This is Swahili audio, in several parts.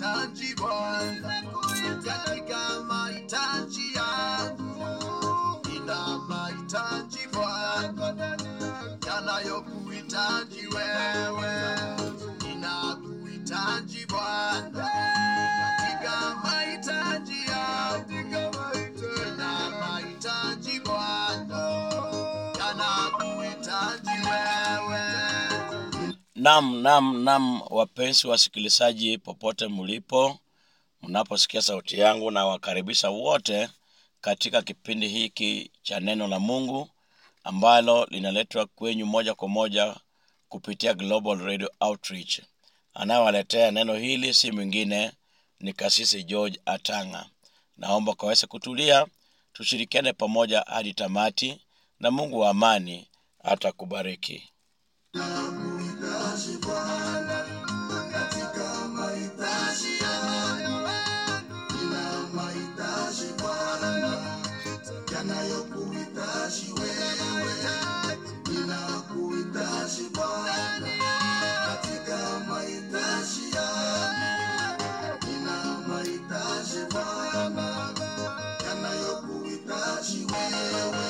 Ninakuhitaji Bwana katika mahitaji yangu, nina mahitaji Bwana yanayokuhitaji wewe. Ninakuhitaji Bwana katika mahitaji yangu, nina mahitaji Bwana yanakuhitaji wewe. Nam, nam, nam, wapenzi wasikilizaji popote mlipo, mnaposikia sauti yangu, na wakaribisha wote katika kipindi hiki cha neno la Mungu ambalo linaletwa kwenyu moja kwa moja kupitia Global Radio Outreach. Anayewaletea neno hili si mwingine ni Kasisi George Atanga. Naomba kaweze kutulia, tushirikiane pamoja hadi tamati, na Mungu wa amani atakubariki. Ninakuhitaji Bwana katika mahitaji yangu, nina mahitaji Bwana yanayokuhitaji wewe. Ninakuhitaji Bwana katika mahitaji yangu, nina mahitaji Bwana yanayokuhitaji wewe.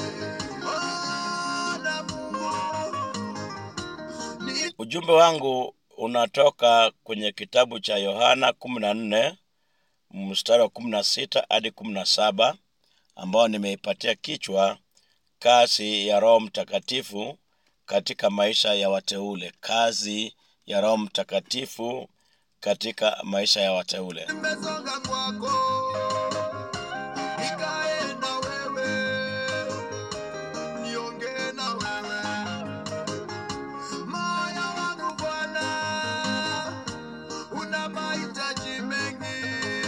Bwana Mungu ni Ujumbe wangu unatoka kwenye kitabu cha Yohana kumi na nne mstari wa kumi na sita hadi kumi na saba ambao nimeipatia kichwa kazi ya Roho Mtakatifu katika maisha ya wateule. Kazi ya Roho Mtakatifu katika maisha ya wateule. nimesonga kwako, nikae na wewe, niongee na wewe. Moyo wangu Bwana una mahitaji mengi,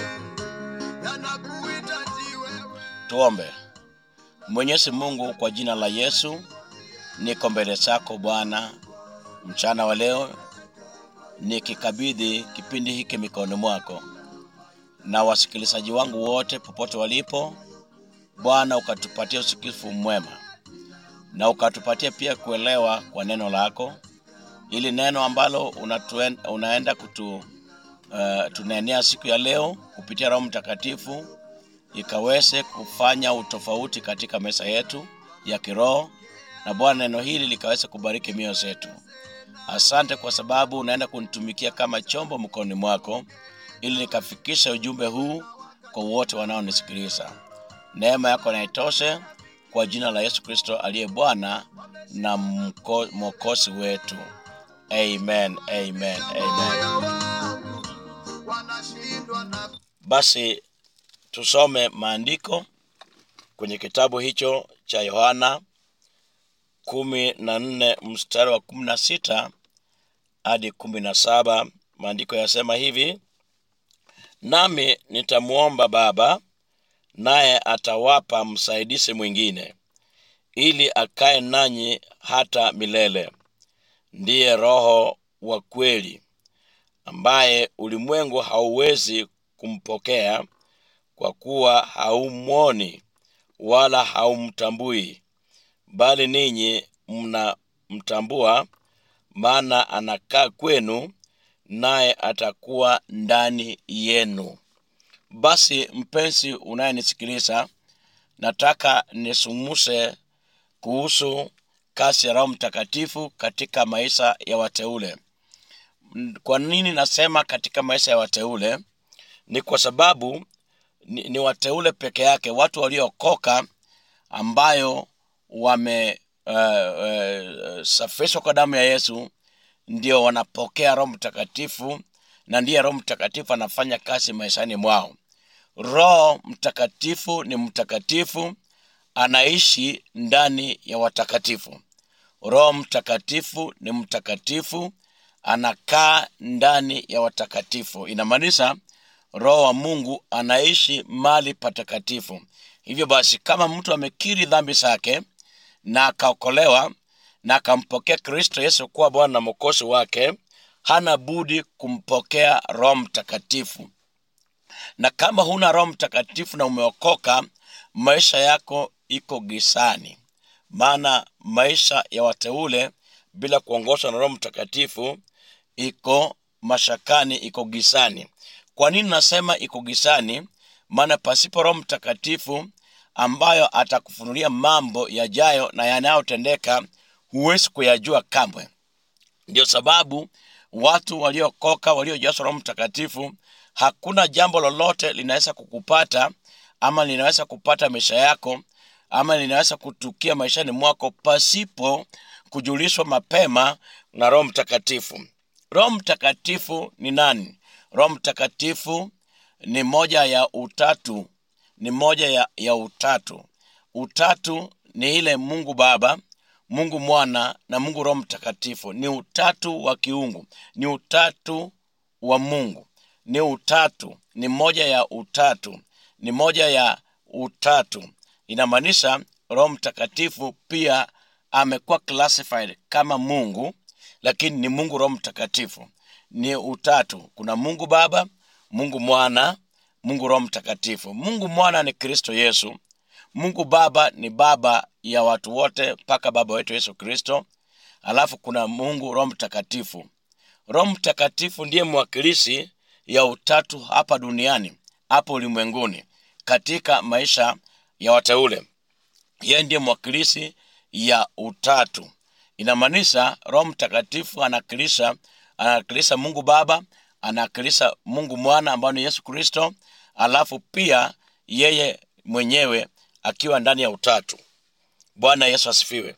yanakuhitaji wewe. Tuombe. Mwenyezi Mungu, kwa jina la Yesu, niko mbele zako Bwana mchana wa leo, nikikabidhi kipindi hiki mikononi mwako na wasikilizaji wangu wote popote walipo. Bwana, ukatupatia usikifu mwema na ukatupatia pia kuelewa kwa neno lako, ili neno ambalo unatuen, unaenda kutu uh, tunenea siku ya leo kupitia Roho Mtakatifu ikaweze kufanya utofauti katika meza yetu ya kiroho, na Bwana, neno hili likaweze kubariki mioyo zetu. Asante kwa sababu unaenda kunitumikia kama chombo mkononi mwako, ili nikafikisha ujumbe huu kwa wote wanaonisikiliza. Neema yako na itoshe kwa jina la Yesu Kristo aliye Bwana na mko- mwokozi wetu. Amen, amen, amen. Moyo wangu wanashindwa na Basi tusome maandiko kwenye kitabu hicho cha Yohana kumi na nne mstari wa kumi na sita hadi kumi na saba. Maandiko yasema hivi: nami nitamwomba Baba, naye atawapa msaidizi mwingine, ili akae nanyi hata milele, ndiye Roho wa kweli, ambaye ulimwengu hauwezi kumpokea kwa kuwa haumwoni wala haumtambui, bali ninyi mnamtambua, maana anakaa kwenu, naye atakuwa ndani yenu. Basi mpenzi unayenisikiliza, nataka nisumuse kuhusu kazi ya Roho Mtakatifu katika maisha ya wateule. M- Kwa nini nasema katika maisha ya wateule? Ni kwa sababu ni, ni wateule peke yake, watu waliookoka ambayo wame uh, uh, safishwa kwa damu ya Yesu ndio wanapokea Roho Mtakatifu, na ndiye Roho Mtakatifu anafanya kazi maishani mwao. Roho Mtakatifu ni mtakatifu, anaishi ndani ya watakatifu. Roho Mtakatifu ni mtakatifu, anakaa ndani ya watakatifu. Inamaanisha Roho wa Mungu anaishi mali patakatifu. Hivyo basi, kama mtu amekiri dhambi zake na akaokolewa na akampokea Kristo Yesu kuwa Bwana na Mwokozi wake, hana budi kumpokea Roho Mtakatifu. Na kama huna Roho Mtakatifu na umeokoka, maisha yako iko gisani, maana maisha ya wateule bila kuongozwa na Roho Mtakatifu iko mashakani iko gisani kwa nini nasema iko gisani maana pasipo roho mtakatifu ambayo atakufunulia mambo yajayo na yanayotendeka huwezi kuyajua kamwe ndio sababu watu waliokoka waliojazwa roho mtakatifu hakuna jambo lolote linaweza kukupata ama linaweza kupata maisha yako ama linaweza kutukia maishani mwako pasipo kujulishwa mapema na roho mtakatifu roho mtakatifu ni nani roho mtakatifu ni moja ya utatu ni moja ya, ya utatu utatu ni ile mungu baba mungu mwana na mungu roho mtakatifu ni utatu wa kiungu ni utatu wa mungu ni utatu ni moja ya utatu ni moja ya utatu inamaanisha roho mtakatifu pia amekuwa classified kama mungu lakini ni mungu roho mtakatifu ni utatu kuna mungu baba mungu mwana mungu roho mtakatifu mungu mwana ni kristo yesu mungu baba ni baba ya watu wote mpaka baba wetu yesu kristo alafu kuna mungu roho mtakatifu roho mtakatifu ndiye mwakilishi ya utatu hapa duniani hapa ulimwenguni katika maisha ya wateule yeye ndiye mwakilishi ya utatu inamaanisha roho mtakatifu anawakilisha anawakilisha mungu baba anawakilisha mungu mwana ambayo ni yesu kristo alafu pia yeye mwenyewe akiwa ndani ya utatu bwana yesu asifiwe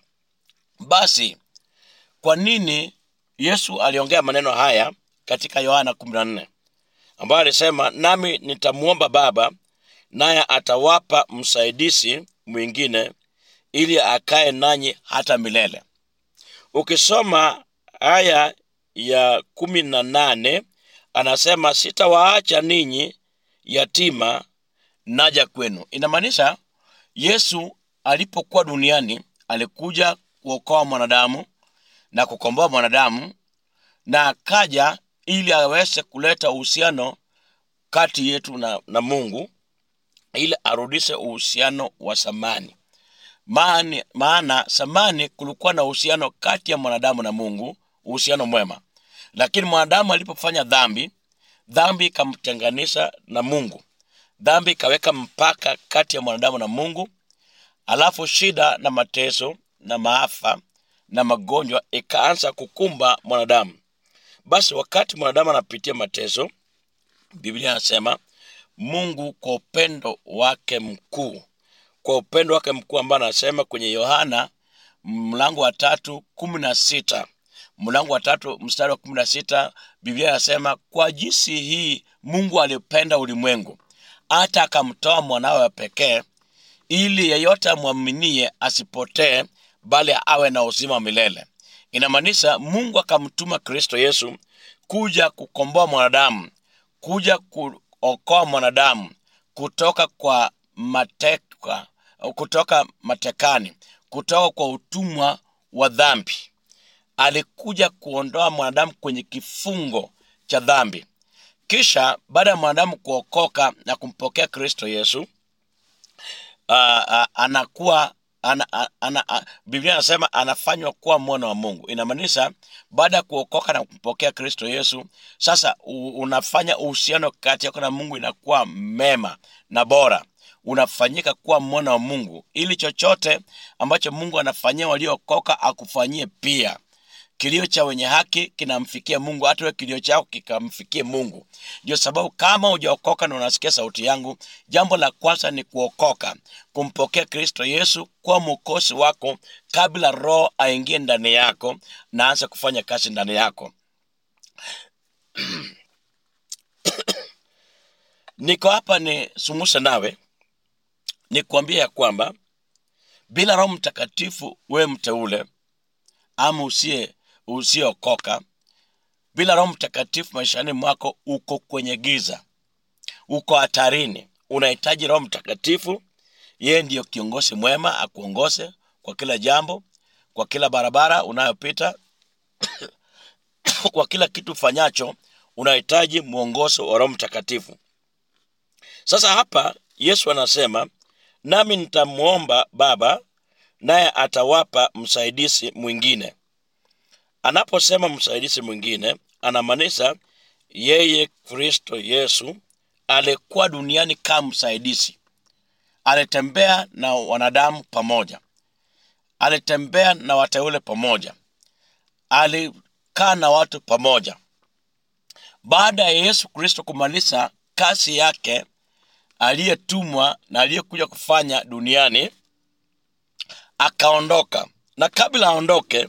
basi kwa nini yesu aliongea maneno haya katika yohana 14 ambayo alisema nami nitamwomba baba naye atawapa msaidizi mwingine ili akae nanyi hata milele ukisoma aya ya kumi na nane anasema sitawaacha ninyi yatima naja kwenu inamaanisha yesu alipokuwa duniani alikuja kuokoa mwanadamu na kukomboa mwanadamu na akaja ili aweze kuleta uhusiano kati yetu na, na mungu ili arudishe uhusiano wa samani maana, maana samani kulikuwa na uhusiano kati ya mwanadamu na mungu uhusiano mwema lakini mwanadamu alipofanya dhambi dhambi ikamtenganisha na mungu dhambi ikaweka mpaka kati ya mwanadamu na mungu alafu shida na mateso na maafa na magonjwa ikaanza kukumba mwanadamu basi wakati mwanadamu anapitia mateso biblia anasema mungu kwa upendo wake mkuu kwa upendo wake mkuu ambao anasema kwenye yohana mlango wa tatu kumi na sita mlango wa tatu mstari wa kumi na sita biblia inasema kwa jinsi hii mungu alipenda ulimwengu hata akamtoa mwanawe wa pekee ili yeyote amwaminie asipotee bali awe na uzima wa milele inamaanisha mungu akamtuma kristo yesu kuja kukomboa mwanadamu kuja kuokoa mwanadamu kutoka kwa mateka kutoka matekani kutoka kwa utumwa wa dhambi alikuja kuondoa mwanadamu kwenye kifungo cha dhambi kisha baada ya mwanadamu kuokoka na kumpokea kristo yesu uh, uh, anakuwa ana, ana, ana, a- biblia anasema anafanywa kuwa mwana wa mungu inamaanisha baada ya kuokoka na kumpokea kristo yesu sasa u, unafanya uhusiano kati yako na mungu inakuwa mema na bora unafanyika kuwa mwana wa mungu ili chochote ambacho mungu anafanyia waliookoka akufanyie pia kilio cha wenye haki kinamfikia mungu hata wewe kilio chako kikamfikie mungu ndio sababu kama hujaokoka na unasikia sauti yangu jambo la kwanza ni kuokoka kumpokea kristo yesu kuwa mwokozi wako kabla roho aingie ndani yako na aanze kufanya kazi ndani yako niko hapa ni sumuse nawe ni kuambia ya kwamba bila roho mtakatifu wewe mteule ama usiye usiyeokoka bila roho mtakatifu maishani mwako uko kwenye giza uko hatarini unahitaji roho mtakatifu yeye ndiyo kiongozi mwema akuongoze kwa kila jambo kwa kila barabara unayopita kwa kila kitu fanyacho unahitaji mwongozo wa roho mtakatifu sasa hapa yesu anasema nami nitamwomba baba naye atawapa msaidizi mwingine anaposema msaidizi mwingine anamaanisha yeye kristo yesu alikuwa duniani kama msaidizi alitembea na wanadamu pamoja alitembea na wateule pamoja alikaa na watu pamoja baada ya yesu kristo kumaliza kazi yake aliyetumwa na aliyekuja kufanya duniani akaondoka na kabla aondoke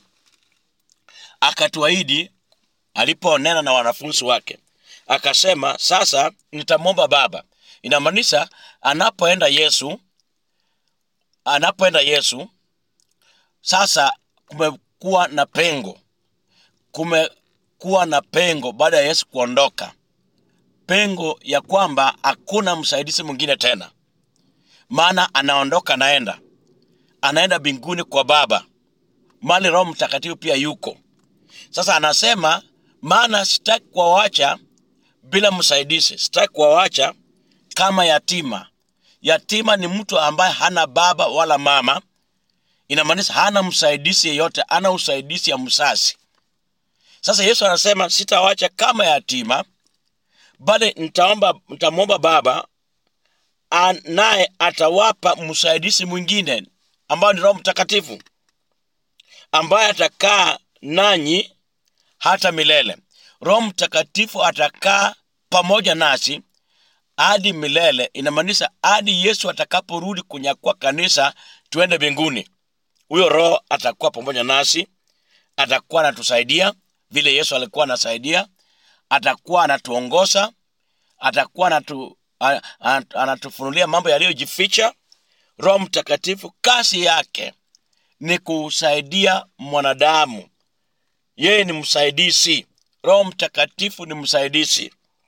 akatuahidi aliponena na wanafunzi wake akasema sasa nitamwomba baba inamaanisha anapoenda yesu anapoenda yesu sasa kumekuwa na pengo kumekuwa na pengo baada ya yesu kuondoka pengo ya kwamba hakuna msaidizi mwingine tena maana anaondoka anaenda anaenda mbinguni kwa baba mali roho mtakatifu pia yuko sasa anasema maana sitaki kuwawacha bila msaidizi sitaki kuwawacha kama yatima yatima ni mtu ambaye hana baba wala mama inamaanisha hana msaidizi yeyote ana usaidizi ya msasi sasa yesu anasema sitawacha kama yatima bali nitaomba nitamwomba baba a- naye atawapa msaidizi mwingine ambayo ni roho mtakatifu ambaye atakaa nanyi hata milele roho mtakatifu atakaa pamoja nasi hadi milele inamaanisha hadi yesu atakaporudi kunyakua kanisa tuende mbinguni huyo roho atakuwa pamoja nasi atakuwa anatusaidia vile yesu alikuwa anasaidia atakuwa anatuongoza atakuwa anatu, a- a- anatufunulia mambo yaliyojificha roho mtakatifu kazi yake ni kusaidia mwanadamu yeye ni msaidizi roho mtakatifu ni msaidizi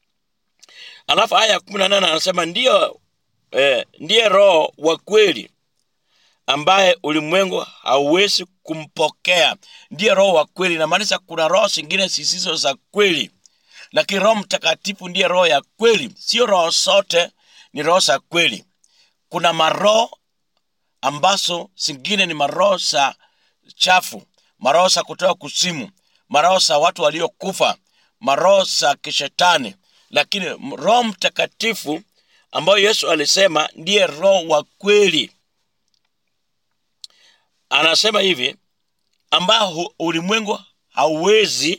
alafu aya ya kumi na nane anasema ndiyo eh, ndiye roho wa kweli ambaye ulimwengu hauwezi kumpokea ndiye roho wa kweli inamaanisha kuna roho zingine zisizo za kweli lakini roho mtakatifu ndiye roho ya kweli sio roho zote ni roho za kweli kuna maroho ambazo zingine ni maroho za chafu maroho za kutoka kusimu maroho za watu waliokufa maroho za kishetani lakini m- roho mtakatifu ambayo yesu alisema ndiye roho wa kweli anasema hivi ambao hu- ulimwengu hauwezi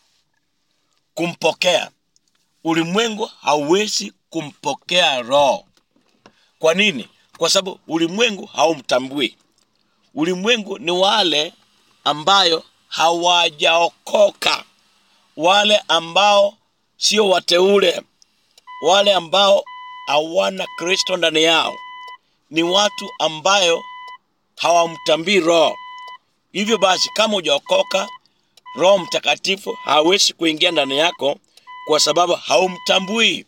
kumpokea ulimwengu hauwezi kumpokea roho kwa nini kwa sababu ulimwengu haumtambui ulimwengu ni wale ambayo hawajaokoka wale ambao sio wateule wale ambao hawana kristo ndani yao ni watu ambayo hawamtambii roho hivyo basi kama hujaokoka roho mtakatifu hawezi kuingia ndani yako kwa sababu haumtambui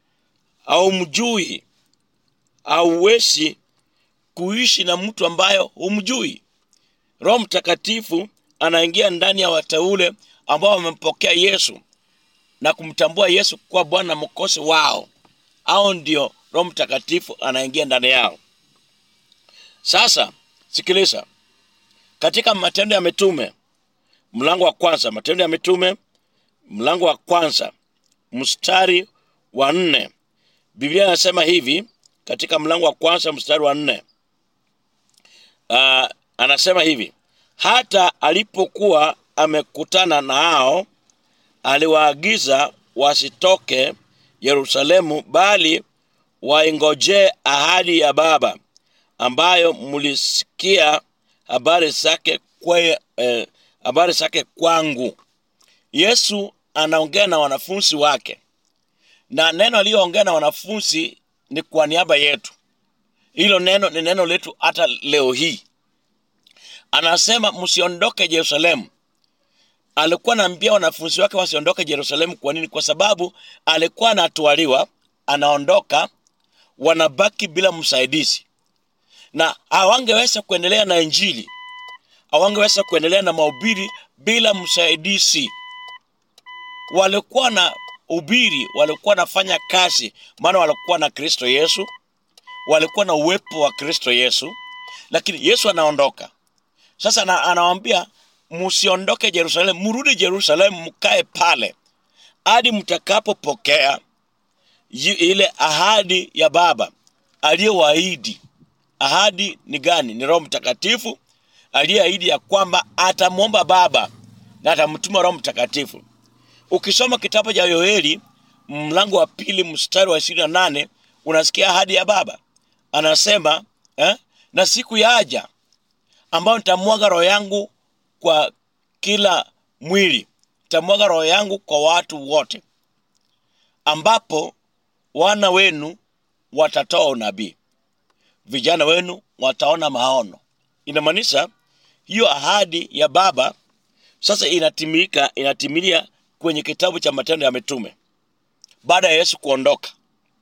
haumjui hauwezi kuishi na mtu ambayo humjui roho mtakatifu anaingia ndani ya wateule ambao wamempokea yesu na kumtambua yesu kuwa bwana na mkosi wao au ndio roho mtakatifu anaingia ndani yao sasa sikiliza katika matendo ya mitume mlango wa kwanza matendo ya mitume mlango wa kwanza mstari wa nne biblia inasema hivi katika mlango wa kwanza mstari wa nne uh, anasema hivi hata alipokuwa amekutana nao aliwaagiza wasitoke yerusalemu bali waingojee ahadi ya baba ambayo mlisikia habari zake kwe, eh, habari zake kwangu yesu anaongea na wanafunzi wake na neno aliyoongea na wanafunzi ni kwa niaba yetu hilo neno ni neno letu hata leo hii anasema msiondoke yerusalemu alikuwa anaambia wanafunzi wake wasiondoke yerusalemu kwa nini kwa sababu alikuwa anatwaliwa anaondoka wanabaki bila msaidizi na hawangeweza kuendelea na injili hawangeweza kuendelea na mahubiri bila msaidizi walikuwa na ubiri walikuwa nafanya kazi maana walikuwa na kristo yesu walikuwa na uwepo wa kristo yesu lakini yesu anaondoka sasa ana, anawambia msiondoke jerusalemu mrudi jerusalemu mkae pale hadi mtakapopokea yu- ile ahadi ya baba aliyowaahidi ahadi ni gani ni roho mtakatifu aliyeahidi ya kwamba atamwomba baba na atamtuma roho mtakatifu ukisoma kitabu cha yoeli mlango wa pili mstari wa ishirini na nane unasikia ahadi ya baba anasema eh, na siku yaja ambayo nitamwaga roho yangu kwa kila mwili nitamwaga roho yangu kwa watu wote ambapo wana wenu watatoa unabii vijana wenu wataona maono inamaanisha hiyo ahadi ya baba sasa inatimilika inatimilia kwenye kitabu cha matendo ya mitume baada ya yesu kuondoka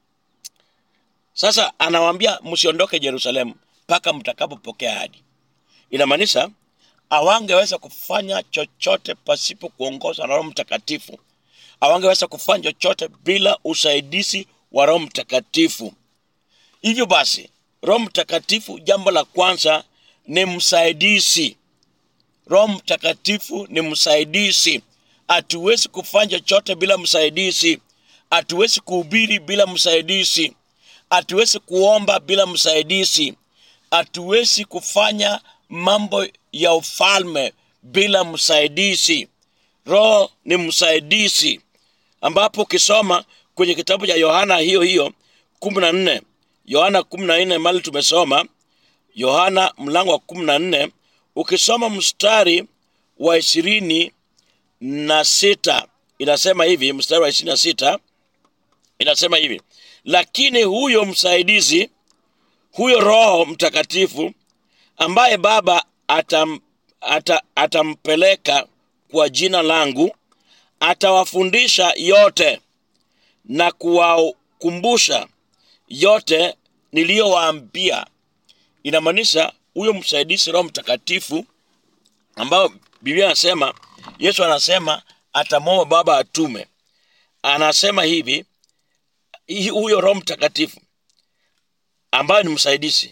sasa anawaambia msiondoke jerusalemu mpaka mtakapopokea ahadi inamaanisha awangeweza kufanya chochote pasipo kuongozwa na roho mtakatifu awangeweza kufanya chochote bila usaidizi wa roho mtakatifu hivyo basi roho mtakatifu jambo la kwanza ni msaidizi roho mtakatifu ni msaidizi hatuwezi kufanya chochote bila msaidizi hatuwezi kuhubiri bila msaidizi hatuwezi kuomba bila msaidizi hatuwezi kufanya mambo ya ufalme bila msaidizi roho ni msaidizi ambapo ukisoma kwenye kitabu cha yohana hiyo hiyo kumi na nne yohana kumi na nne mali tumesoma yohana mlango wa kumi na nne ukisoma mstari wa ishirini na sita inasema hivi mstari wa ishirini na sita inasema hivi lakini huyo msaidizi huyo roho mtakatifu ambaye baba atam, ata, atampeleka kwa jina langu atawafundisha yote na kuwakumbusha yote niliyowaambia inamaanisha huyo msaidizi roho mtakatifu ambao biblia anasema yesu anasema atamwomba baba atume anasema hivi hi- huyo roho mtakatifu ambaye ni msaidizi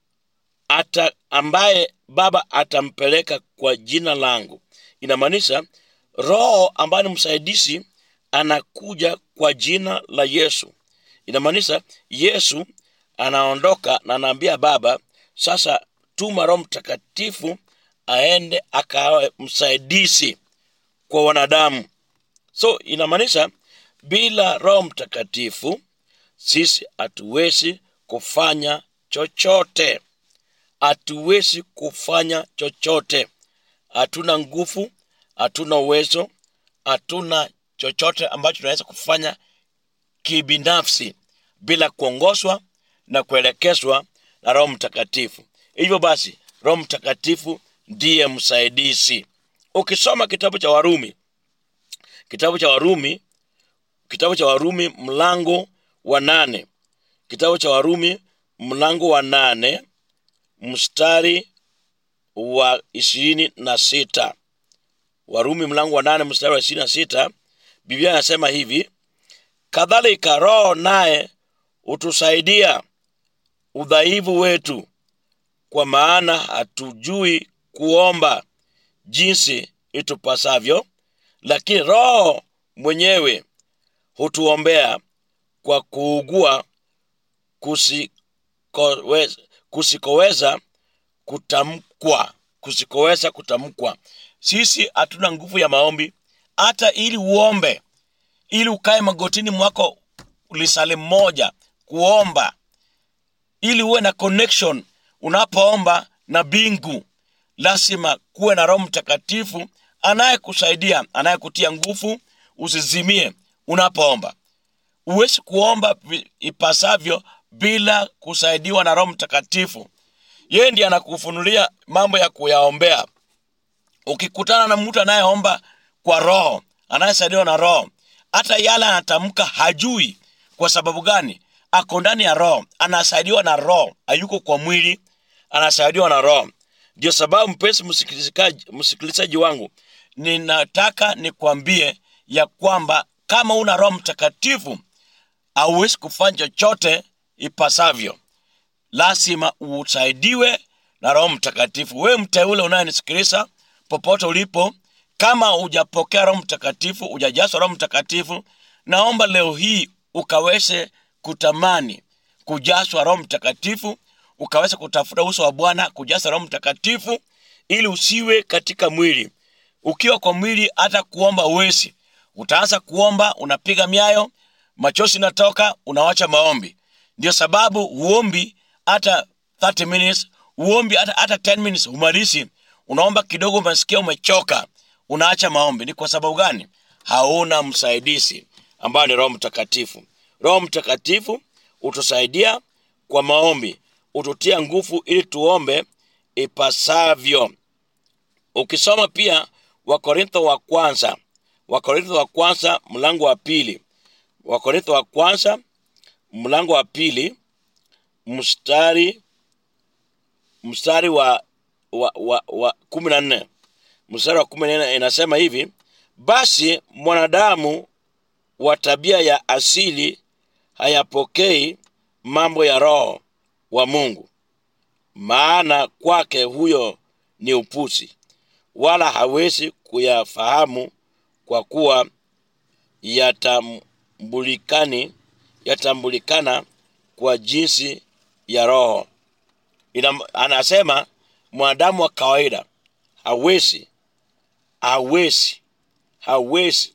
ata ambaye baba atampeleka kwa jina langu inamaanisha roho ambaye ni msaidizi anakuja kwa jina la yesu inamaanisha yesu anaondoka na anaambia baba sasa tuma roho mtakatifu aende akawe msaidizi kwa wanadamu so inamaanisha bila roho mtakatifu sisi hatuwezi kufanya chochote hatuwezi kufanya chochote hatuna nguvu hatuna uwezo hatuna chochote ambacho tunaweza kufanya kibinafsi bila kuongozwa na kuelekezwa na roho mtakatifu hivyo basi roho mtakatifu ndiye msaidizi ukisoma kitabu cha warumi kitabu cha warumi kitabu cha warumi mlango wa nane kitabu cha warumi mlango wa nane mstari wa ishirini na sita warumi mlango wa nane mstari wa ishirini na sita biblia inasema hivi kadhalika roho naye hutusaidia udhaifu wetu kwa maana hatujui kuomba jinsi itupasavyo lakini roho mwenyewe hutuombea kwa kuugua kusikoweza, kusikoweza kutamkwa kusikoweza kutamkwa sisi hatuna nguvu ya maombi hata ili uombe ili ukae magotini mwako lisale moja kuomba ili uwe na connection unapoomba na bingu lazima kuwe na roho mtakatifu anayekusaidia anayekutia nguvu usizimie unapoomba huwezi kuomba vi- ipasavyo bila kusaidiwa na roho mtakatifu yeye ndiye anakufunulia mambo ya kuyaombea ukikutana na mtu anayeomba kwa roho anayesaidiwa na roho hata yale anatamka hajui kwa sababu gani ako ndani ya roho anasaidiwa na roho hayuko kwa mwili anasaidiwa na roho ndio sababu mpesi msikilizaji msikilizaji wangu ninataka nikwambie ya kwamba kama una roho mtakatifu hauwezi kufanya chochote ipasavyo lazima usaidiwe na roho mtakatifu wewe mteule unayenisikiliza popote ulipo kama hujapokea roho mtakatifu hujajazwa roho mtakatifu naomba leo hii ukaweze kutamani kujazwa roho mtakatifu ukaweza kutafuta uso wa bwana kujaza roho mtakatifu ili usiwe katika mwili ukiwa kwa mwili hata kuomba uwezi utaanza kuomba unapiga miayo machozi natoka unawacha maombi ndio sababu uombi hata 30 minutes uombi hata, hata 10 minutes umalizi unaomba kidogo umesikia umechoka unaacha maombi ni kwa sababu gani hauna msaidizi ambayo ni roho mtakatifu roho mtakatifu utusaidia kwa maombi ututia nguvu ili tuombe ipasavyo ukisoma pia wakorintho wa kwanza wakorintho wa kwanza mlango wa pili wakorintho wa kwanza mlango wa pili mstari mstari wa wa, wa, wa kumi na nne mstari wa kumi na nne inasema hivi basi mwanadamu wa tabia ya asili hayapokei mambo ya roho wa mungu maana kwake huyo ni upuzi wala hawezi kuyafahamu kwa kuwa yatambulikani yatambulikana kwa jinsi ya roho Ina, anasema mwanadamu wa kawaida hawezi hawezi hawezi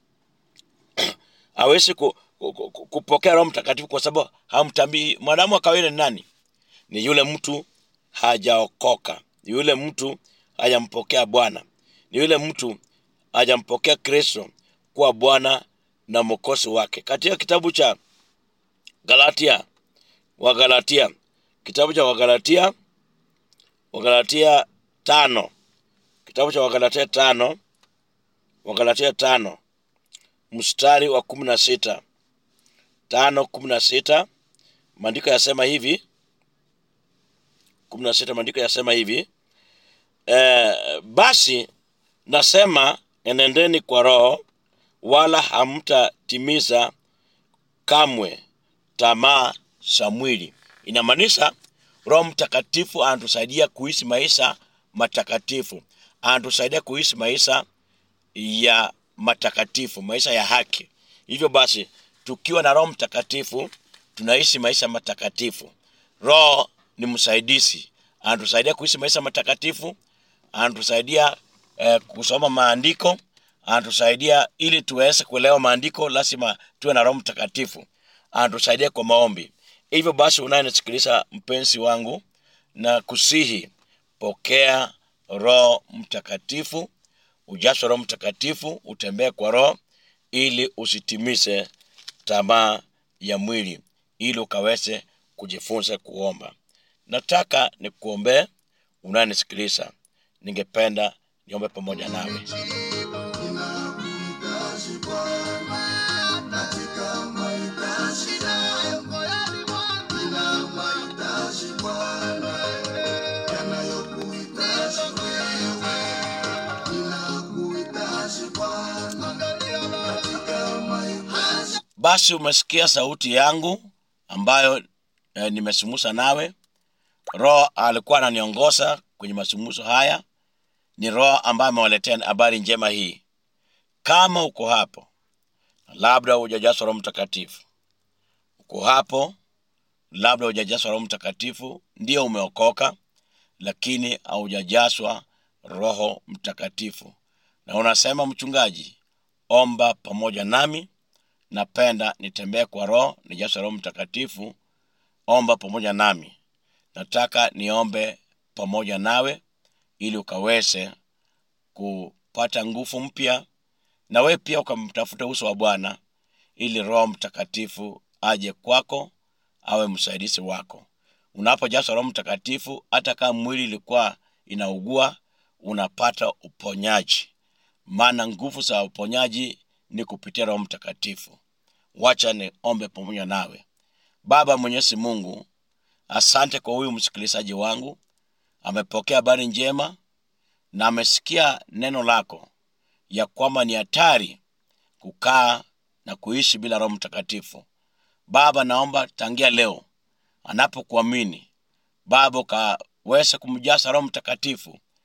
hawezi ku, ku, ku, ku- kupokea roho mtakatifu kwa sababu hamtambii mwanadamu wa kawaida ni nani ni yule mtu hajaokoka ni yule mtu hajampokea bwana ni yule mtu hajampokea kristo kuwa bwana na mwokozi wake katika kitabu cha galatia wagalatia kitabu cha wagalatia wagalatia tano kitabu cha wagalatia tano wagalatia tano mstari wa kumi na sita tano kumi na sita maandiko yasema hivi kumi na sita maandiko yasema hivi e, basi nasema enendeni kwa roho wala hamtatimiza kamwe tamaa za mwili inamaanisha roho mtakatifu anatusaidia kuishi maisha matakatifu anatusaidia kuishi maisha ya matakatifu maisha ya haki hivyo basi tukiwa na roho mtakatifu tunaishi maisha matakatifu roho ni msaidizi anatusaidia kuishi maisha matakatifu anatusaidia eh, kusoma maandiko anatusaidia ili tuweze kuelewa maandiko lazima tuwe na roho mtakatifu anatusaidia kwa maombi hivyo basi unayenisikiliza mpenzi wangu na kusihi pokea roho mtakatifu ujaswa roho mtakatifu utembee kwa roho ili usitimize tamaa ya mwili ili ukaweze kujifunza kuomba nataka nikuombee unayenisikiliza ningependa niombe pamoja nawe Ninakuhitaji Bwana katika mahitaji yangu moyoni mwangu. Nina mahitaji Bwana yanayokuhitaji wewe. Ninakuhitaji Bwana katika mahitaji basi umesikia sauti yangu ambayo eh, nimesumusa nawe roho alikuwa ananiongoza kwenye masumuso haya ni roho ambaye amewaletea habari njema hii kama uko hapo labda hujajazwa roho mtakatifu uko hapo labda hujajazwa roho mtakatifu ndio umeokoka lakini haujajazwa roho mtakatifu na unasema mchungaji omba pamoja nami napenda nitembee kwa roho nijazwe roho mtakatifu omba pamoja nami nataka niombe pamoja nawe ili ukaweze kupata nguvu mpya na wewe pia ukamtafuta uso wa bwana ili roho mtakatifu aje kwako awe msaidizi wako unapojazwa roho mtakatifu hata kama mwili ilikuwa inaugua unapata uponyaji maana nguvu za uponyaji ni kupitia roho mtakatifu wacha niombe pamoja nawe baba mwenyezi mungu asante kwa huyu msikilizaji wangu amepokea habari njema na amesikia neno lako ya kwamba ni hatari kukaa na kuishi bila roho mtakatifu baba naomba tangia leo anapokuamini baba ukaweze kumjaza roho mtakatifu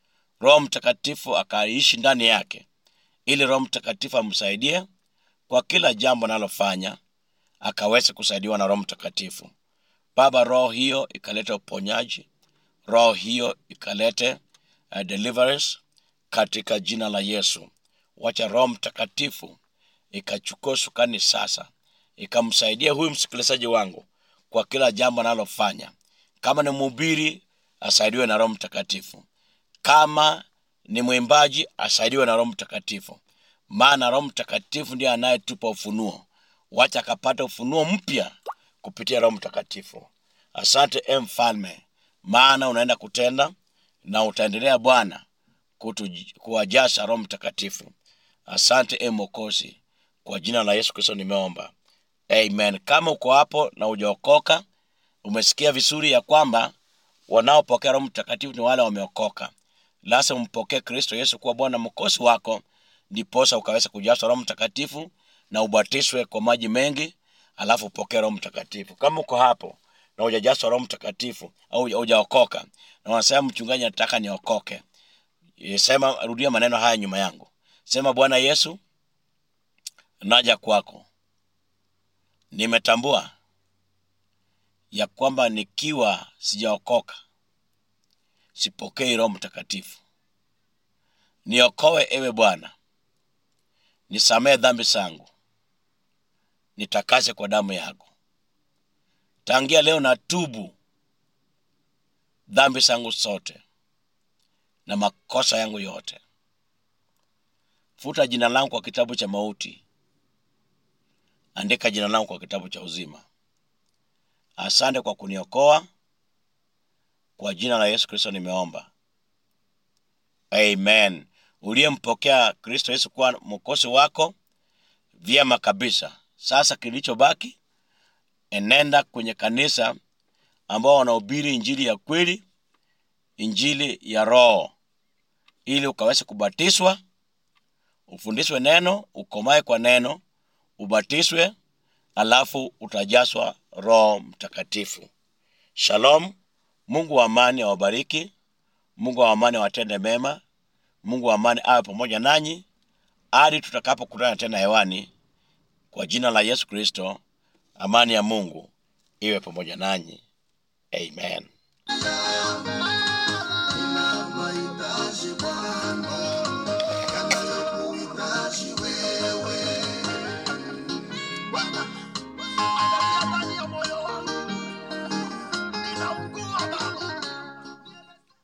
roho mtakatifu akaishi ndani yake ili roho mtakatifu amsaidie kwa kila jambo analofanya akaweze kusaidiwa na roho mtakatifu baba roho hiyo ikalete uponyaji roho hiyo ikalete uh, deliverance katika jina la yesu wacha roho mtakatifu ikachukua usukani sasa ikamsaidia huyu msikilizaji wangu kwa kila jambo analofanya kama ni mhubiri asaidiwe na roho mtakatifu kama ni mwimbaji asaidiwe na roho mtakatifu maana roho mtakatifu ndiye anayetupa ufunuo wacha akapata ufunuo mpya kupitia roho mtakatifu asante e mfalme maana unaenda kutenda na utaendelea bwana kutu- kuwajasa roho mtakatifu asante e mokozi kwa jina la yesu kristo nimeomba amen kama uko hapo na ujaokoka umesikia vizuri ya kwamba wanaopokea roho mtakatifu ni wale wameokoka lasa umpokee kristo yesu kuwa bwana mkosi wako ndiposa ukaweza kujazwa roho mtakatifu na ubatiswe kwa maji mengi alafu upokee roho mtakatifu kama uko hapo na hujajazwa roho mtakatifu au huja- hujaokoka na wanasema mchungaji nataka niokoke E, sema rudia maneno haya nyuma yangu sema bwana yesu naja kwako nimetambua ya kwamba nikiwa sijaokoka sipokei roho mtakatifu niokoe ewe bwana nisamehe dhambi zangu nitakase kwa damu yako tangia leo na tubu dhambi zangu zote na makosa yangu yote futa jina langu kwa kitabu cha mauti andika jina langu kwa kitabu cha uzima asante kwa kuniokoa kwa jina la yesu kristo nimeomba amen uliyempokea kristo yesu kuwa mwokozi wako vyema kabisa sasa kilichobaki enenda kwenye kanisa ambao wanahubiri injili ya kweli injili ya roho ili ukaweze kubatizwa ufundishwe neno ukomae kwa neno ubatiswe alafu utajazwa roho mtakatifu shalom mungu wa amani awabariki mungu wa amani awatende mema mungu wa amani awe pamoja nanyi hadi tutakapokutana tena hewani kwa jina la yesu kristo amani ya mungu iwe pamoja nanyi amen Shalom,